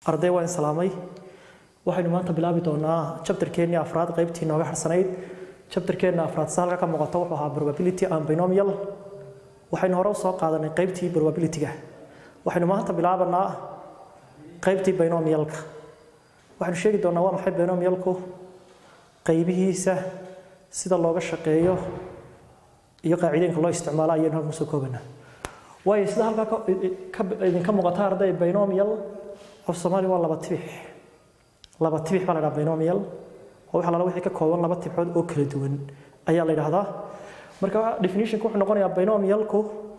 arday waan salaamay waxaynu maanta bilaabi doonaa chapterkeennii afraad qaybtii nooga harsanayd chapterkeenna afraad se halka ka muuqato wuxuu ahaa probability and binomial waxaynu hore usoo qaadanay qaybtii probabilityga waxaynu maanta bilaabanaa qaybtii binomialka waxaynu sheegi doonaa waa maxay binomialku qaybihiisa sida looga shaqeeyo iyo qaacidooyinka loo isticmaalo ayaynu halkan soo koobanaa waayo sida halkaa idinka muuqata arday binomial af soomaali waa laba tibix laba tibix baa la dhaha binomial oo waxa lala wixii ka kooban laba tibxood oo kala duwan ayaa la yidhaahdaa marka definitionka wuxuu noqonayaa binomialku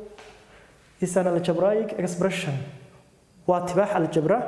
is an algebraic expression waa tibaax aljabra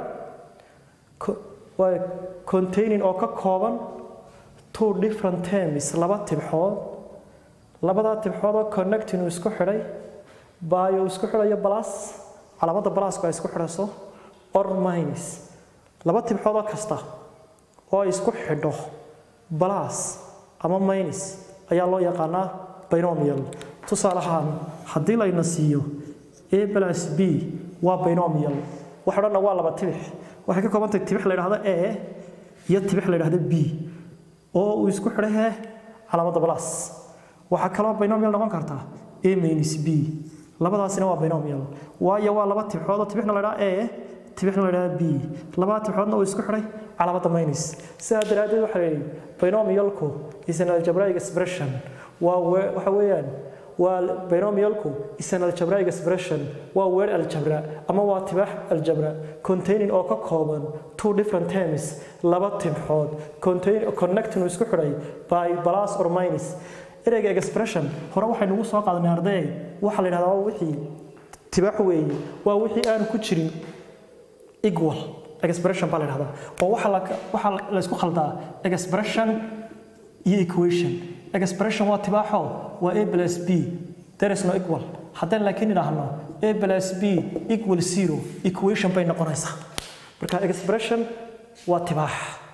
waa containing oo ka kooban two different terms laba tibxood labadaa tibxood oo connecting uu isku xidhay by uu isku xidhayo balas calaamadda balasku ay isku xidhayso or minus laba tibxoodoo kasta oo ay isku xidho balas ama minus ayaa loo yaqaanaa binomial tusaale ahaan haddii layna siiyo a plus b waa binomial waxa odhanna waa laba tibix waxay ka koobantahay tibix la yidhahdo a iyo tibix la yidhahdo b oo uu isku xidhay hee calaamadda balas waxaa kaloo binomial noqon kartaa a minus b labadaasina waa binomial waayo waa laba tibxood oo tibixna la yidhahdo a tibixna la yidhahdo b labada tibxoodna uu isku xidhay calaamadda minus sidaa daraaddeed waxa la yidhi binomialku is an algebraic expression waa waxa weeyaan waa binomialku is an algebraic expression waa weer aljabra ama waa tibaax aljabra containing oo ka kooban two different terms laba tibxood contain connecting uu isku xidhay by plus or minus ereyga expression hore waxaynu ugu soo qaadanay arday waxaa la yidhahdaa waa wixii tibaax weeye waa wixii aan ku jirin equal expression baa la yidhahdaa oo waxaa la waxaa la isku khaldaa expression iyo equation expression waa tibaaxo waa a plus b there is no equal haddaan laakiin idhaahno a plus b equal zero equation bay noqonaysaa marka expression waa tibaax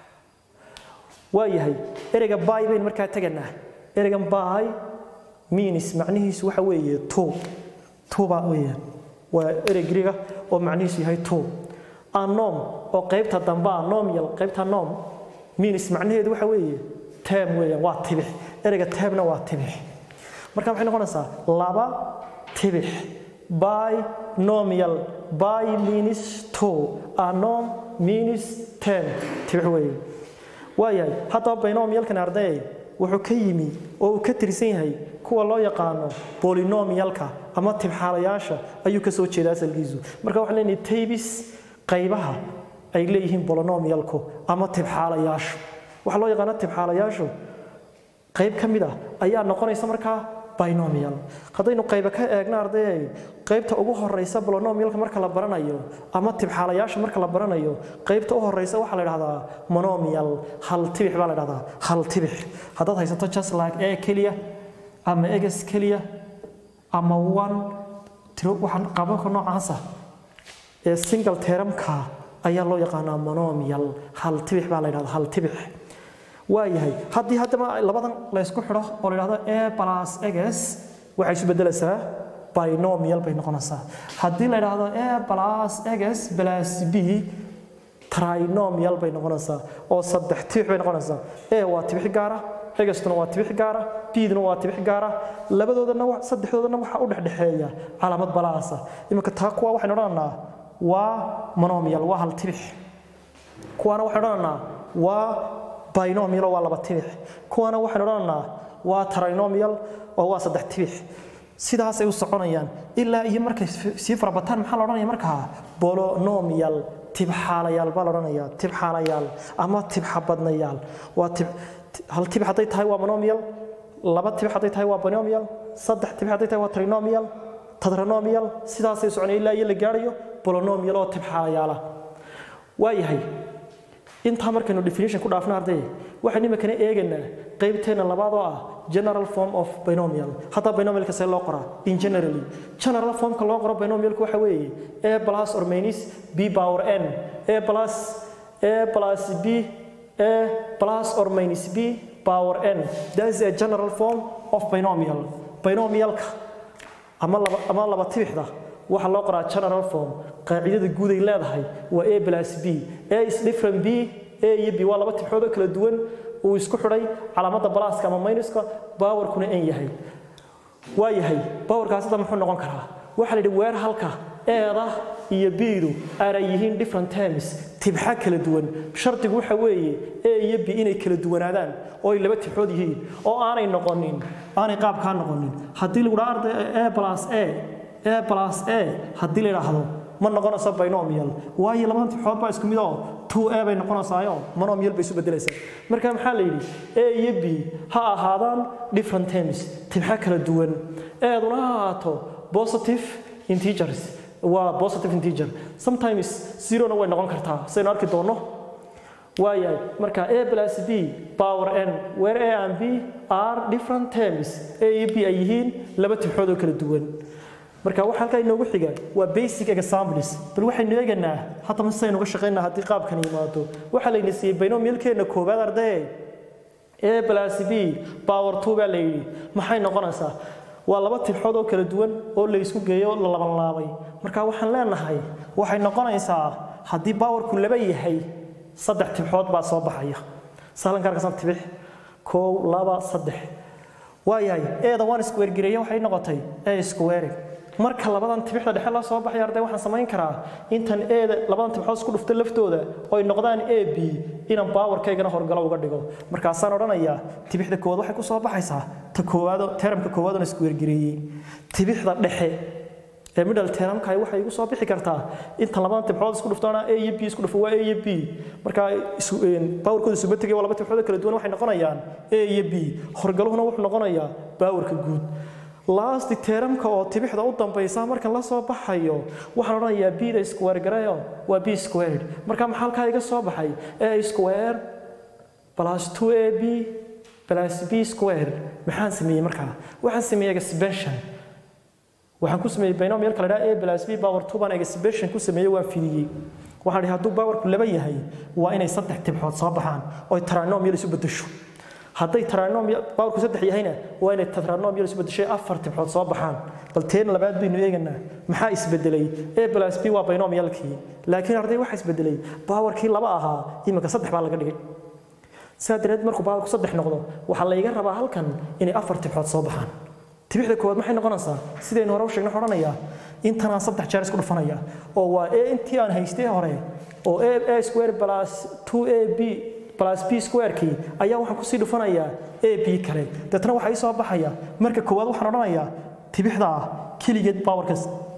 waa yahay ereyga by baynu markaa teganaa ereygan by means macnihiisu waxa weeye two two baa weeyaan waa erey griga oo macnihiisu yahay two anom oo qaybta dambe a nomial qaybta nom means macnaheedu waxa weeye term weeyaan waa tibix ereyga termna waa tibix marka maxay noqonaysaa laba tibix by nomial by means two anom means term tibix weeye waayahay haddaba binomialkan arday wuxuu ka yimi oo uu ka tirsan yahay kuwa loo yaqaano bolinomialka ama tibxaalayaasha ayuu ka soo jeeda asalkiisu marka waxaan leenahay taybis qaybaha ay leeyihiin bolonomialku ama tibxaalayaashu waxaa loo yaqaana tibxaalayaashu qayb ka mid ah ayaa noqonaysa markaa binomial haddaynu qayba ka eegna ardayay qaybta ugu horeysa bolonomialka marka la baranayo ama tibxaalayaasha marka la baranayo qaybta u horeysa waxaa la dhahdaa monomial hal tibix baa la dhahdaa hal tibix haddaad haysato just like e keliya ama eges keliya ama one tiro waxaan qabanka noocaasa ee single teramka ayaa loo yaqaanaa monomial hal tibix baa la dhahdaa hal tibix waayahay haddii haddaba labadan laysku xidho oo la dhahdo a plus eges waxay isu beddelaysaa binomial bay noqonaysaa haddii la dhahdo a plus eges plus b trinomial bay noqonaysaa oo saddex tibix bay noqonaysaa a waa tibix gaara egestuna waa tibix gaara bduna waa tibix gaara labadoodana saddexdoodana waxaa u dhexdhexeeya calaamad balaasa iminka taa kuwa waxaynu odhananaa waa monomial waa hal tibix kuwaana waxaynu odhananaa waa binomial oo waa laba tibix kuwana waxaynu odhananaa waa trinomial oo waa saddex tibix sidaasay u soconayaan ilaa iyo markay sii farabataan maxaa la odhanaya markaa bolonomial tibxaalayaal baa la odhanayaa tibxaalayaal ama tibxabadnayaal waa tib hal tibix hadday tahay waa monomial laba tibix hadday tahay waa binomial saddex tibix hadday tahay waa trinomial tadranomial sidaasay soconaya ilaa iyo la gaarayo bolonomial oo tibxaalayaala waayahay intaa markaynu definition ku dhaafna arday waxaynu iminkana eegaynaa qaybteena labaad oo ah general form of binomial hadda binomialka see loo qoraa in generally general formka loo qoro binomialku waxa weeye a plus or minus b power n a plus a plus b a plus or minus b power n that is a general form of binomial binomialka ama laba ama laba tibixda waxaa loo qoraa general form qaacidada guud ay leedahay waa a plus b a is different b a iyo b waa laba tibxood oo kala duwan uu isku xidhay calaamadda balaaska ama minuska bawarkuna n yahay waa yahay bawarkaasi da muxuu noqon karaa waxaa la yidhi weer halka eeda iyo biidu aanay yihiin different terms tibxa kala duwan shardigu waxa weeye a iyo b inay kala duwanaadaan oo ay laba tibxood yihiin oo aanay noqonin aanay qaabkaa noqonin haddii lagu dhaha arday a plus a a plus a haddii la yidhaahdo ma noqonayso binomial waayo labadan tibxood baa isku mid oo two a bay noqonaysaayo monomial bay isu bedelaysaa marka maxaa la yidhi a iyo b ha ahaadaan different terms tibxa kala duwan eeduna ha ahaato positive integers waa positive integer sometimes zero-na way noqon kartaa saynu arki doonno waayahay marka a plus b power n where a and b are different terms a iyo b ay yihiin laba tibxood oo kala duwan marka waxa halkaa inoogu xiga waa basic examples bal waxaynu eeganaa haddaba sidaynu uga shaqaynaa haddii qaabkan yimaado waxaa layna siiyey binomialkeena koowaad ardaye a plus b power two baa la yidhi maxay noqonaysaa waa laba tibxood oo kala duwan oo la isku geeyo la laban laabay marka waxaan leenahay waxay noqonaysaa haddii bawarku laba yahay saddex tibxood baa soo baxaya sahlankaarkasan tibix kow laba saddex waayahay eeda waan iskuweergareeye waxay noqotay e iskuweering marka labadan tibixda dhexe la soo baxay arday waxaan samayn karaa intan eeda labadan tibxood isku dhufto laftooda oo ay noqdaan a b inaan baawarkaygana horgalo uga dhigo markaasaan odhanayaa tibixda koowaad waxay ku soo baxaysaa ta koowaado teramka koowaad oon isku weergareeyey tibixda dhexe ee middle teramka waxay igu soo bixi kartaa intan labadan tibxood isku dhuftoona a iyo b isku dhufo waa a iyo b markaa baawarkooda isuba tegay waa laba tibxood kala duwan waxay noqonayaan a iyo b horgaluhuna wuxuu noqonayaa baawarka guud last teramka oo tibixda u dambaysa markan la soo baxayo waxaan odhanayaa b-da square garayo waa b squared marka maxaa halkaa iga soo baxay a square plus 2ab plus b squared maxaan sameeyey markaa waxaan sameeyey expansion waxaan ku sameeyey binomialka la dhaha a plus b power 2 baan expansion ku sameeyey waan fidiyey waxaan dhihi hadduu powerku laba yahay waa inay saddex tibxood soo baxaan oo ay trinomial isu bedesho hadday trinomial powerku saddex yahayna waa inay trinomial isu bedeshay afar tibxood soo baxaan bal teen labaad baynu eeganaa maxaa isbedelay a plus b waa binomialkii laakiin arday waxaa isbedelay powerkii laba ahaa iminka saddex baa laga dhigay sidaa dareed markuu powerku saddex noqdo waxaa layga rabaa halkan inay afar tibxood soo baxaan tibixda koowaad maxay noqonaysaa sidaynu hore u sheegnay waxaan odhanayaa intanaan saddex jeer isku dhufanaya oo waa a intii aan haystay hore oo a a square plus 2 a b plus b square-kii ayaa waxaan kusii dhufanayaa a b kale deetna waxaa ii soo baxaya marka koowaad waxaan odhanayaa tibixda ah keligeed powerkas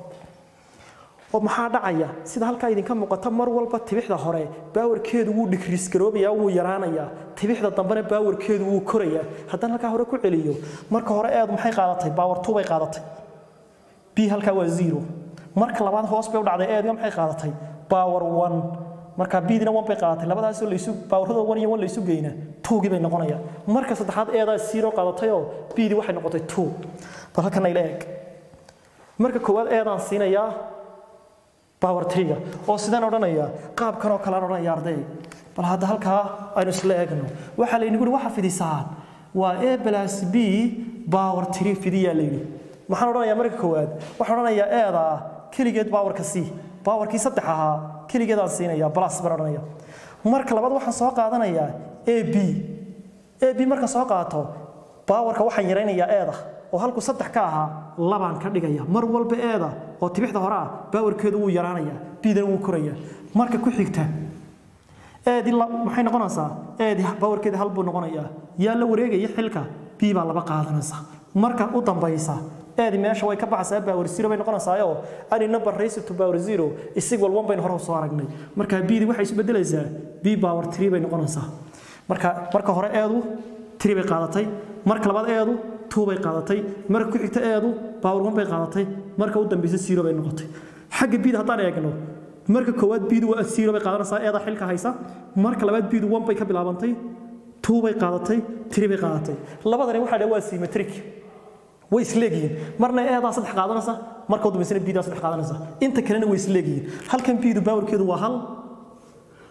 oo maxaa dhacaya sida halkaa idinka muuqata mar walba tibixda hore baawarkeedu wuu dhikriis garoobayaa wuu yaraanayaa tibixda dambena baawarkeedu wuu korayaa haddaan halkaa hore ku celiyo marka hore eedu maxay qaadatay baawar two bay qaadatay b halkaa waa zero marka labaad hoos bay u dhacday eedga maxay qaadatay baawar one marka bidina one bay qaadatay labadaasoo laysu baawarada one iyo one laysu geyna towgii bay noqonayaan marka saddexaad eedaa zero qaadatayoo bidi waxay noqotay two bal halkan ila eeg marka koowaad eedaan siinayaa power triga oo sidaan odhanayaa qaabkan oo kale aan odhanaya arday bal hadda halkaa aynu isla eegno waxaa layidhi guri waxa fidisaan waa a plus b power tri fidiyaa layidhi maxaan odhanayaa marka koowaad waxaan odhanayaa eedaa keligeed powerka c powerkii saddex ahaa keligeedaan siinaya plus baan odhanaya marka labaad waxaan soo qaadanayaa a b a b marka soo qaato powerka waxaan yaraynayaa eeda oo halku saddex ka ahaa labaan ka dhigaya mar walba eeda oo tibixda hore ah baawarkeedu wuu yaraanayaa bidana wuu korayaa marka ku xigta eedi maxay noqonaysaa eedi baawarkeeda hal buu noqonayaa yaa la wareegaya xilka b baa laba qaadanaysa marka u dambaysa eedi meesha way ka baxaysaa baawar zero bay noqonaysaayo ani number raise to power zero isig wal one baynu hore soo aragnay marka bidi waxay isu bedelaysaa b power three bay noqonaysaa marka marka hore eedu three bay qaadatay marka labaad eedu two bay qaadatay marka ku xigta eedu power one bay qaadatay marka u dambaysa zero bay noqotay xagga bid haddaan eegno marka koowaad bidu waa zero bay qaadanaysaa eeda xilka haysa marka labaad bidu one bay ka bilaabantay two bay qaadatay three bay qaadatay labadani waxaa dhaa waa symmetric way isleegyihiin marna eedaa saddex qaadanaysa marka u dambaysana bidaa saddex qaadanaysa inta kalena way isleegyihiin halkan bidu baawarkeedu waa hal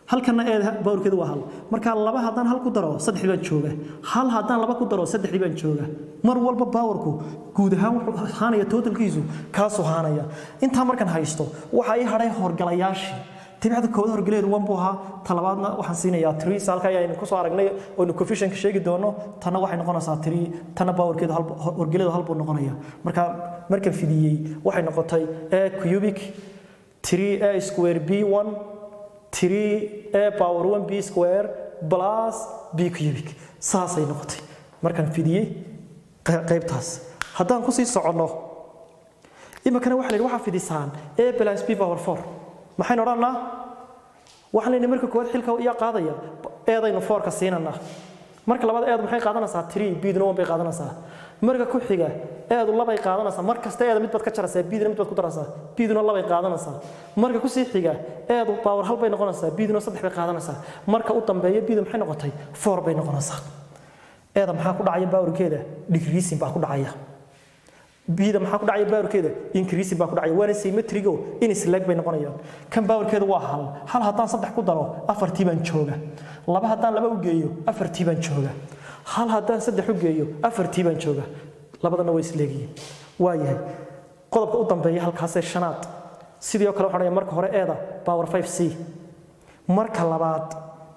halkana eeda baawrkeedu waa hal marka laba haddaan hal ku daro saddexdii baan jooga hal haddaan laba ku daro saddexdii baan jooga mar walba baawarku guud ahaan wuxuu haanaya totalkiisu kaasuu haanaya intaa markaan haysto waxaa ii hadhay horgalayaashii tibicda kooda horgaleedu wan buu ahaa talabaadna waxaan siinayaa tiri halka ayaynu kusoo aragnay oynu coefficientka sheegi doono tanna waxay noqonaysaa tiri tanna powerkeedu horgaleedu hal buu noqonaya marka markan fidiyey waxay noqotay a cubic 3 a square b1 3 a power 1 b square plus b cubic saasay noqotay markaan fidiyey qaybtaas haddaan kusii soconno iminkana waxa la yidhi waxaa fidisaan a plus b power 4 maxaynu odhanaa waxaan leynay marka koowaad xilka iyaa qaadaya eedaynu foorka siinanaa marka labaad eedu maxay qaadanaysaa tiri biidna one bay qaadanaysaa marka ku xiga eedu labay qaadanaysaa mar kasta eeda mid baad ka jaraysaa biidna mid baad ku daraysaa biiduna labay qaadanaysaa marka ku sii xiga eedu power hal bay noqonaysaa biiduna saddex bay qaadanaysaa marka u dambeeya biidu maxay noqotay four bay noqonaysaa eeda maxaa ku dhacaya baawarkeeda decreasing baa ku dhacaya bida maxaa ku dhacaya baawarkeeda increasing baa ku dhacaya waana symmetrigo inislag bay noqonayaan kan baawarkeeda waa hal hal haddaan saddex ku daro afartii baan jooga laba haddaan laba u geeyo afartii baan jooga hal haddaan saddex u geeyo afartii baan jooga labadana way isleegiyiin waa yahay qodobka u dambeeya halkaasee shanaad sidii oo kale waxaan marka hore eeda power 5 c marka labaad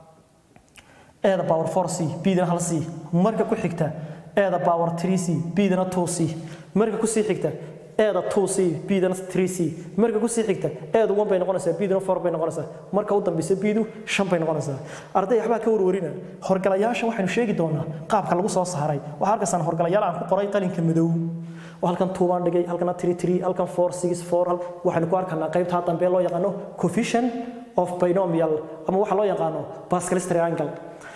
eeda power 4 c bidana hal c marka ku xigta eeda power 3 c bidana 2 c marka ku sii xigta eeda 2c bidana 3c marka ku sii xigta eedu 1 bay noqonaysaa bidana 4 bay noqonaysaa marka u dambaysa bidu 5 bay noqonaysaa arday waxbaa ka warwarina horgalayaasha waxaynu sheegi doonaa qaabka lagu soo saaray waxaa arkaysaan horgalayaal aan ku qoray qalinka madow oo halkan tuubaan dhigay halkana 33 halkan 464 waxaynu ku arkanaa qaybta dambe loo yaqaano coefficient of binomial ama waxa loo yaqaano Pascal's triangle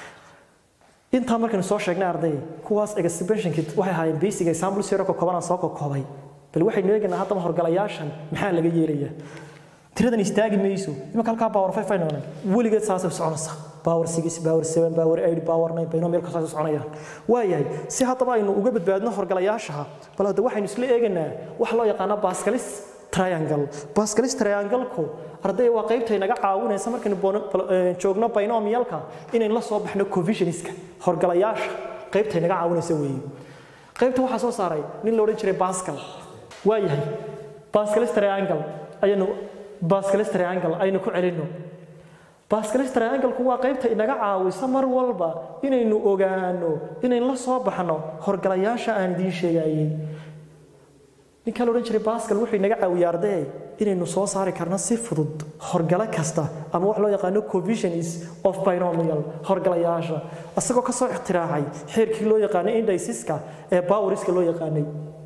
intaa markaynu soo sheegnay arday kuwaas exhibitionkii waxay ahaayeen basic example siro ka kooban aan soo koobay bal waxaynu eegaynaa haddaba horgalayaashan maxaa laga yeelayaa tiradan istaagi mayso imanka halkaa power 5 ay noqonay weligeed saasay soconaysaa power 6 power 7 power 8 power 9 binomial kasaas soconayaan waayahay si haddaba aynu uga badbaadno horgalayaashaha bal hadda waxaynu isla eegaynaa wax loo yaqaano Pascalis triangle Pascalis triangle-ku arday waa qaybta inaga caawinaysa markaynu joogno binomialka inaynu la soo baxno coefficientska horgalayaasha qaybta inaga caawinaysa weeye qaybta waxaa soo saaray nin la odhan jiray Pascal waa yahay Pascalis triangle ayaynu Pascalis triangle aynu ku celinno Pascalis triangle-ku waa qaybta inaga caawisa mar walba inaynu ogaano inaynu la soo baxno horgalayaasha aan idiin sheegayay ninka la odhan jiray Pascal wuxuu inaga caawiyaa arday inaynu soo saari karno si fudud horgala kasta ama wax loo yaqaano coefficients of binomial horgalayaasha asagoo ka soo ikhtiraacay xeerkii loo yaqaanay indiciska ee poweriska loo yaqaanay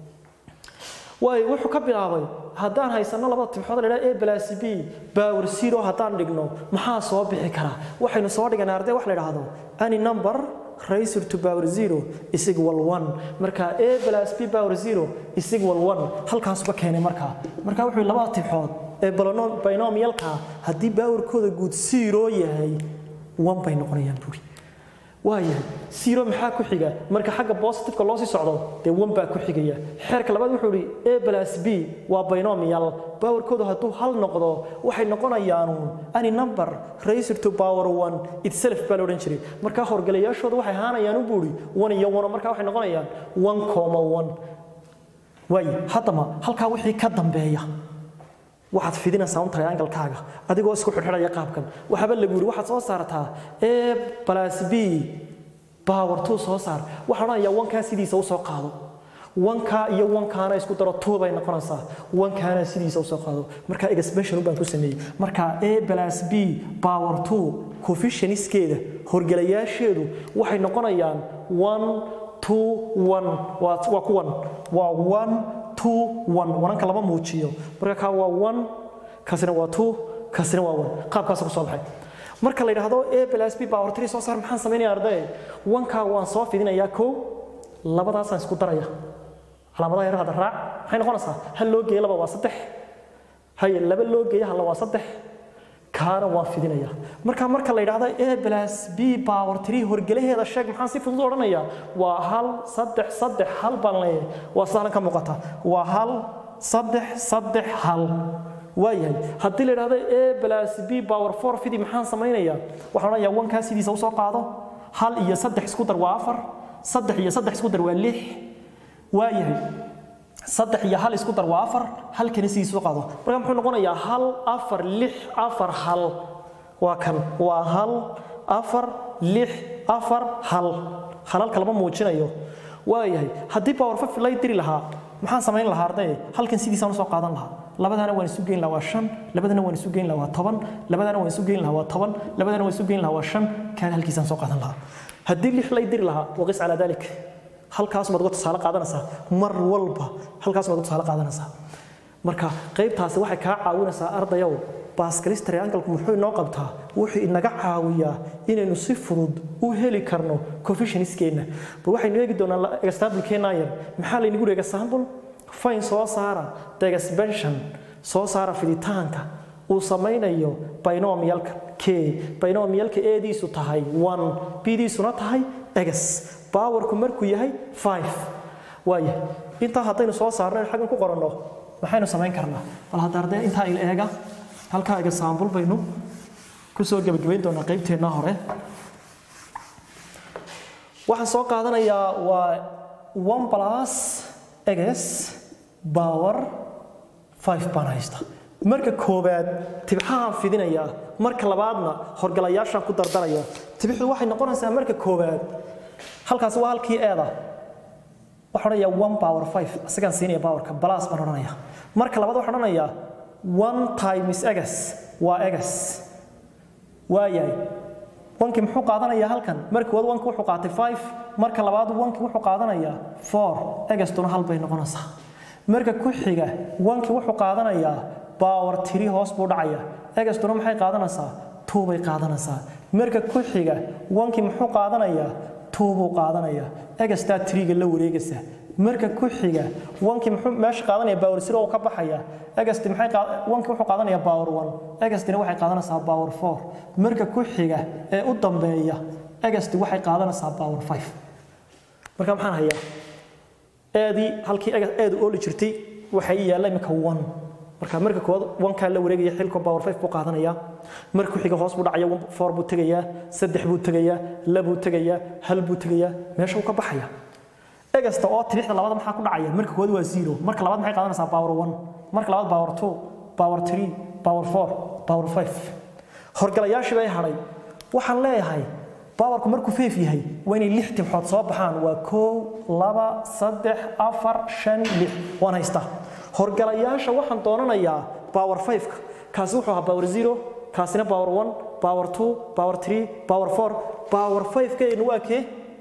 waay wuxuu ka bilaabay haddaan haysano labada tibxood la yidhaha a plus b power zero haddaan dhigno maxaa soo bixi kara waxaynu soo dhiganay arday wax la yidhaahdo any number raised to power zero is equal one marka a plus b power zero is equal one halkaasuba keenay markaa marka wuxuu labada tibxood ee binomialka haddii powerkooda guud zero yahay one bay noqonayaan buuri waayahay zero maxaa ku xiga marka xagga positiveka loo sii socdo dee one baa ku xigaya xeerka labaad wuxuu ihi a plus b waa binomial powerkoodu hadduu hal noqdo waxay noqonayaan any number raised to power one itself baa la odhan jiray marka horgalayaashooda waxay ahaanayaan u buuri one iyo one marka waxay noqonayaan one comma one waaye haddaba halkaa wixii ka dambeeya waxaad fidinaysaa un triangle-kaaga adigoo isku xidhxidhaya qaabkan waxaaba lagu yiri waxaad soo saartaa a plus b power two soo saar waxaan odhanayaa wankaa sidiisa usoo qaado wankaa iyo wankaana isku daro two bay noqonaysaa wankaana sidiisa usoo qaado marka expansion baan ku sameeyey marka a plus b power two coefficientskeeda horgalayaasheedu waxay noqonayaan one two one waa waa kuwan waa one two one wananka lama muujiyo marka kaa waa one kaasina waa two kaasina waa one qaabkaas ku soo baxay marka la yidhaahdo a plus b power three soo saar maxaan samaynayaa arday wankaa waan soo fidinayaa kow labadaasaan isku daraya calaamadaha yar hadda raac maxay noqonaysaa hal loo geeyo laba waa saddex haye laba loo geeyo halla waa saddex kaana waan fidinaya marka marka la yidhaahdo a plus b power three horgelaheeda sheeg maxaan si fudud odhanayaa waa hal saddex saddex hal baan leeyahay waa sahlan ka muuqata waa hal saddex saddex hal waayahay haddii la idhahdo a plus b power four fidi maxaan samaynayaa waxaan odhanayaa wankaa sidiisa usoo qaado hal iyo saddex isku dar waa afar saddex iyo saddex isku dar waa lix waayahay saddex iyo hal isku dar waa afar halkana sidiisa usoo qaado marka muxuu noqonayaa hal afar lix afar hal waa kan waa hal afar lix afar hal halalka lama muujinayo waayahay haddii power five lay diri lahaa maxaan samayn lahaa arday halkan sidiisaan usoo qaadan lahaa labadana waan isu geyn lahaa waa shan labadana waan isu geyn lahaa waa toban labadana waan isu geyn lahaa waa toban labadana waan isu geyn lahaa waa shan kaan halkiisaan soo qaadan lahaa haddii lix lay diri lahaa waqis calaa dalik halkaas maad uga tusaale qaadanaysaa mar walba halkaas maad uga tusaale qaadanaysaa marka qaybtaasi waxay kaa caawinaysaa ardayow baaskalis triangalku muxuu inoo qabtaa wuxuu inaga caawiyaa inaynu si fudud u heli karno coefficientskeena bal waxaynu eegi doonaa example-keena yar maxaa laynagu yidhi example fine soo saara the expansion soo saara fiditaanka uu samaynayo binomialka k binomialka eediisu tahay one bdiisuna tahay egas powerku markuu yahay five waaya intaa haddaynu soo saarno xaggan ku qoranno maxaynu samayn karnaa bal hadda ardee intaa il eega halkaa example baynu ku soo gebagabayn doonaa qaybteenna hore waxaan soo qaadanayaa waa one plus eges power five baan haysta marka koowaad tibxahaan fidinayaa marka labaadna horgalayaashaan ku dardaraya tibixdu waxay noqonaysaa marka koowaad halkaasi waa halkii eeda waxaan odhanayaa one power five isagaan siinaya powerka balas baan odhanayaa marka labaad waxaan odhanayaa one times egas waa egas waayahay wankii muxuu qaadanayaa halkan marka koowaad wanki wuxuu qaatay five marka labaad wanki wuxuu qaadanayaa four egastuna hal bay noqonaysaa marka ku xiga wanki wuxuu qaadanayaa power three hoos buu dhacaya egastuna maxay qaadanaysaa two bay qaadanaysaa marka ku xiga wanki muxuu qaadanayaa two buu qaadanayaa egastaa triga la wareegaysa marka ku xiga wanki muxuu meesha qaadanaya power zero oo ka baxaya egasti maxay wanki wuxuu qaadanayaa power one egastina waxay qaadanaysaa power four marka ku xiga ee u dambeeya egasti waxay qaadanaysaa power five marka maxaan hayaa eedii halkii eedu ooli jirtay waxay yaalla imika one marka marka koowaad wankaa la wareegaya xilka power five buu qaadanaya marka ku xiga hoos buu dhacaya four buu tegayaa saddex buu tegayaa labuu tegayaa hal buu tegayaa meesha uu ka baxaya egasta oo tibixda labada maxaa ku dhacaya marka koowaad waa zero marka labaad maxay qaadanaysaa power one marka labaad power two power three power four power five horgalayaashii bay hadhay waxaan leeyahay powerku markuu feef yahay waa inay lix tibxood soo baxaan waa kow laba saddex afar shan lix waan haystaa horgalayaasha waxaan doonanayaa power five-ka kaasi wuxuu ahaa power zero kaasina power one power two power three power four power five-keenu waa kee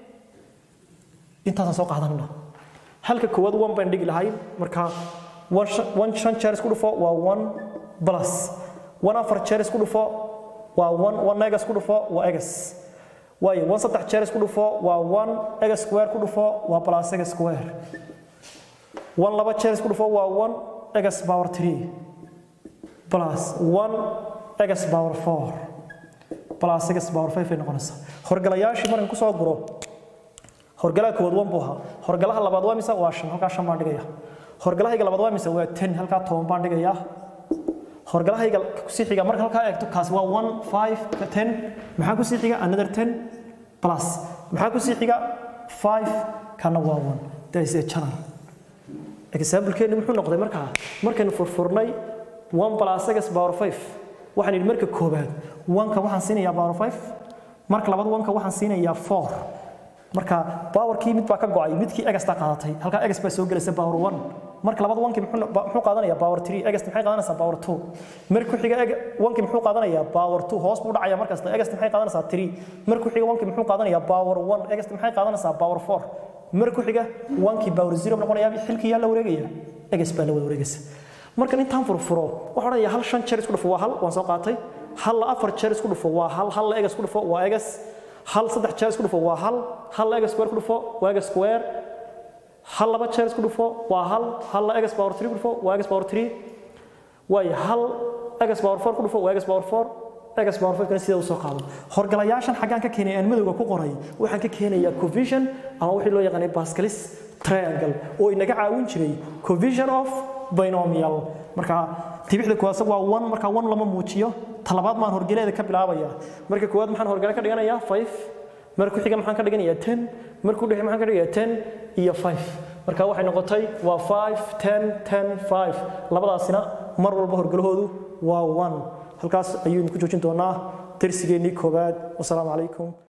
intaasaan soo qaadanana halka koowaad one baan dhigi lahayn marka one shan jeer isku dhufo waa one plus one afar jeer isku dhufo waa one one egas ku dhufo waa egas waayo one saddex jeer isku dhufo waa one egas square ku dhufo waa plus egas square one laba jeer isku dhufo waa one egas power three plus one egas power four plus egas power five ay noqonaysaa horgalayaashii markan kusoo guro horgalaha koowaad wan buu ahaa horgalaha labaad waa mise waa shan halkaa shan baan dhigaya horgalahayga labaad waa mise waa ten halkaa toban baan dhigaya horgalahayga kusii xiga marka halkaa eegto kaasi waa one five ten maxaa kusii xiga another ten plus maxaa kusii xiga five kana waa one that is a channel example-keeni muxuu noqday markaa markaynu furfurnay one plus egas power five waxaan idhi marka koobaad wanka waxaan siinayaa power five marka labaad wanka waxaan siinayaa four marka powerkii mid baa ka go'ay midkii egastaa qaadatay halkaa egas baa soo gelaysa power one marka labaad wankii muxuu qaadanayaa power three egast maxay qaadanaysaa power two marka ku xiga wankii muxuu qaadanayaa power two hoos buu dhacaya markasta egast maxay qaadanaysaa three marka ku xiga wankii muxuu qaadanayaa power one egast maxay qaadanaysaa power four marka ku xiga wankii power zero noqonayaa xilkii yaa la wareegaya egas baa la wada wareegaysa markan intaan furfuro waxaa odhanaya hal shan jeer isku dhufo waa hal waan soo qaatay hal la afar jeer isku dhufo waa hal hal la egas ku dhufo waa egas hal saddex jeer isku dhufo waa hal hal la egas square ku dhufo waa egas square hal laba jeer isku dhufo waa hal hal la egas power three ku dhufo waa egas power three waayo hal egas power four ku dhufo waa egas power four egas power five kana sida usoo qaado horgalayaashan xaggaan ka keenay aan madowga ku qoray waxaan ka keenayaa covision ama wixii loo yaqaanay pascalis triangle oo inaga caawin jiray covision of binomial marka tibixda koowaad waa one marka one lama muujiyo talabaad maan horgeleeda ka bilaabaya marka koowaad maxaan horgele ka dhiganayaa five marka xiga maxaan ka dhiganayaa ten marka u dhexe maxaan ka dhiganayaa ten iyo five marka waxay noqotay waa five ten ten five labadaasina mar walba horgelahoodu waa one halkaas ayaynu ku joojin doonaa darsigeennii koowaad wasalaamu calaykum